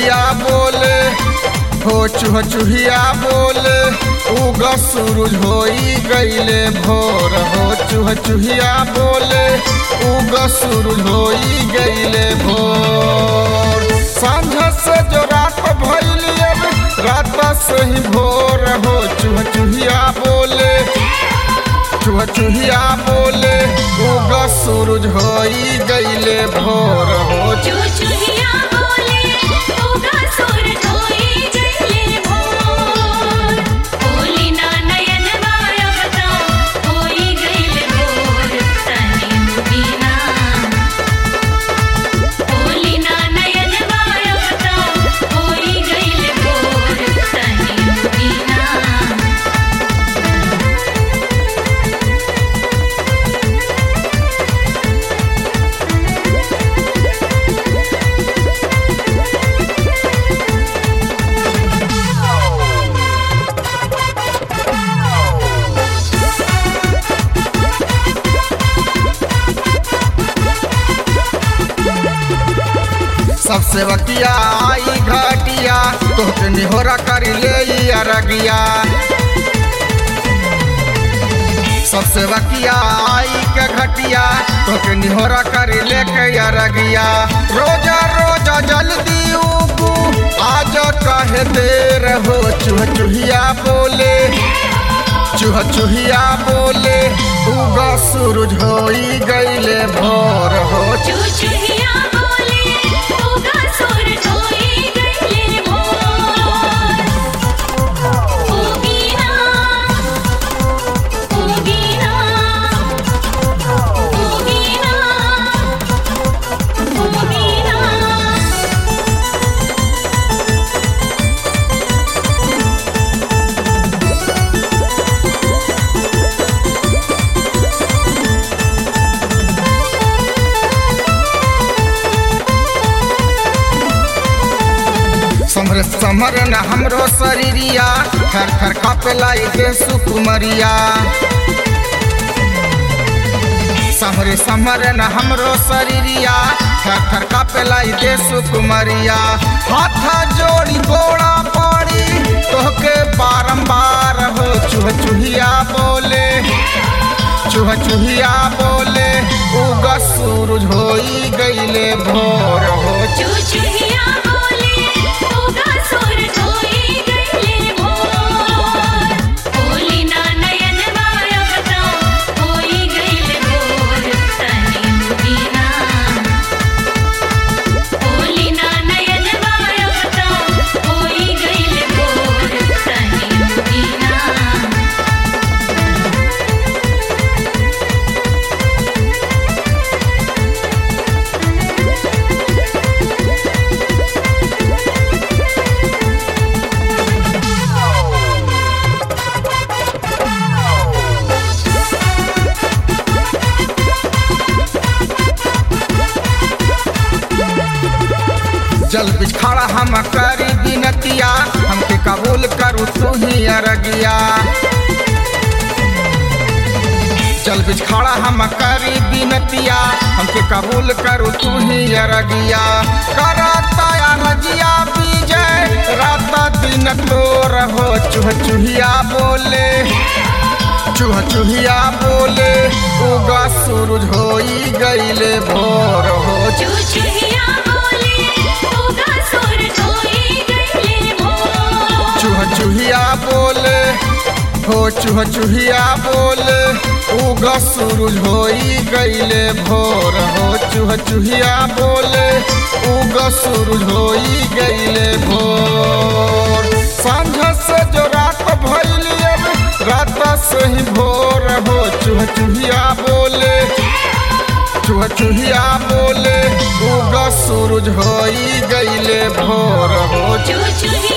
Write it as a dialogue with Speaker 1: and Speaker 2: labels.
Speaker 1: चुहिया बोले हो चुह चुहिया बोले उग सूरज होई गईले भोर हो चुह चुहिया बोले उग सूरज होई गईले भोर सांझ से जो रात भइली अब रात से ही भोर हो चुह चुहिया बोले चुह चुहिया बोले उग सूरज होई गईले भोर हो
Speaker 2: चुचुहिया बोले उगा सूरज होई गईले भोर बोली ना नयन बाया बता होई गईले भोर तनी मुदीना बोली ना नयन बाया बता होई गईले भोर तनी मुदीना
Speaker 1: सबसे बकिया आई घाटिया तोहके निहोरा करी ले ई अरगिया सबसे बकिया आई के घटिया तोहके निहोरा करी ले के अरगिया रोजा रोजा जल्दी उगू आज कहे देर हो चुह चुहिया बोले चुह चुहिया बोले उगा सूरज होई गईले भोर हो
Speaker 2: चुचुहिया बोले उगा सूरज होई गईले भोर उगीना उगीना उगीना उगीना
Speaker 1: समर समर न हमरो शरीरिया थर थर कापेला दे सुकुमरिया समरे समर न हमरो शरीरिया थर थर कापेला दे सुकुमरिया हाथ जोड़ी गोड़ा पड़ी तोहके बारंबार हो चुह चुहिया बोले चुह चुहिया बोले उग सूरज होई गईले भोर हो
Speaker 2: चुचुहिया बोले उगा सूरज होई गईले भोर बोली ना नयन बाया बता होई गईले भोर तनी मुदीना बोली ना नयन बाया बता होई गईले भोर तनी मुदीना
Speaker 1: जल बिच खड़ा हम करी बिनतिया हमके कबूल करू तू ही अरगिया जल बिच खड़ा हम करी बिनतिया हमके कबूल करू तू ही अरगिया करता या रजिया विजय रात दिन तो रहो चुह चुहिया बोले चुह चुहिया बोले उगा सूरज होई गईले भोर हो
Speaker 2: चुचुहिया बोले उगा सूरज होई गईले भोर
Speaker 1: चूह चूहिया बोले हो चूह चूहिया बोले उग सूरज होई गईले भोर हो चूह चूहिया बोले उग सूरज होई गईले भोर सांझ से जो रात भइली अब रात से ही भोर हो चूह चूहिया बोले चूह चूहिया बोले उग सूरज होई गईले भोर हो
Speaker 2: चुचुहिया